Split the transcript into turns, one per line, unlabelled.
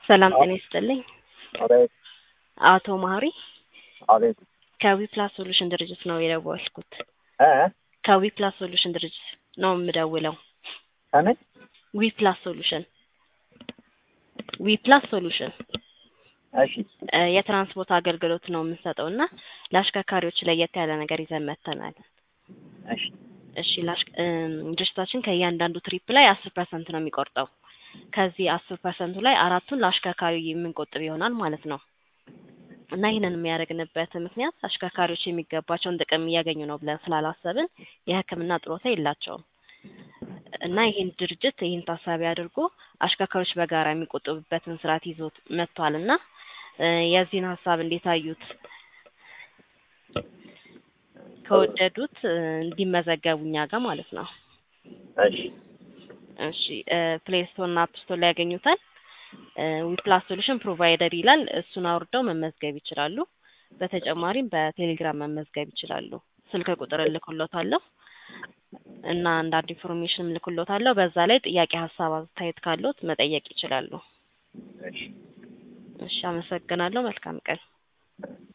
ሰላም ጤና ይስጥልኝ።
አቤት
አቶ ማህሪ
አቤት
ከዊፕላስ ሶሉሽን ድርጅት ነው የደወልኩት።
እ
ከዊፕላስ ሶሉሽን ድርጅት ነው የምደውለው።
ከምን
ዊፕላስ ሶሉሽን ዊፕላስ ሶሉሽን
እሺ
እ የትራንስፖርት አገልግሎት ነው የምንሰጠው እና ለአሽከርካሪዎች ለየት ያለ ነገር ይዘን መጥተናል።
እሺ
እሺ ላሽ እም፣ ድርጅታችን ከእያንዳንዱ ትሪፕ ላይ አስር ፐርሰንት ነው የሚቆርጠው። ከዚህ አስር ፐርሰንቱ ላይ አራቱን ለአሽከርካሪ የምንቆጥብ ይሆናል ማለት ነው እና ይህንን የሚያደርግንበት ምክንያት አሽከርካሪዎች የሚገባቸውን ጥቅም እያገኙ ነው ብለን ስላላሰብን የሕክምና ጥሮታ የላቸውም እና ይህን ድርጅት ይህን ታሳቢ አድርጎ አሽከርካሪዎች በጋራ የሚቆጥቡበትን ስርዓት ይዞት መጥቷል እና እ የዚህን ሀሳብ እንዴት አዩት? ከወደዱት እ እንዲመዘገቡ እኛ ጋር ማለት ነው።
እሺ
እሺ ፕሌይ ስቶር እና አፕ ስቶር ላይ ያገኙታል። ዊፕላስ ሶሉሽን ፕሮቫይደር ይላል። እሱን አውርደው መመዝገብ ይችላሉ። በተጨማሪም በቴሌግራም መመዝገብ ይችላሉ። ስልክ ቁጥር እልክሎታለሁ እና አንዳንድ ኢንፎርሜሽን እልክሎታለሁ። በዛ ላይ ጥያቄ፣ ሀሳብ፣ አስተያየት ካለዎት መጠየቅ ይችላሉ።
እሺ
እሺ አመሰግናለሁ። መልካም ቀን።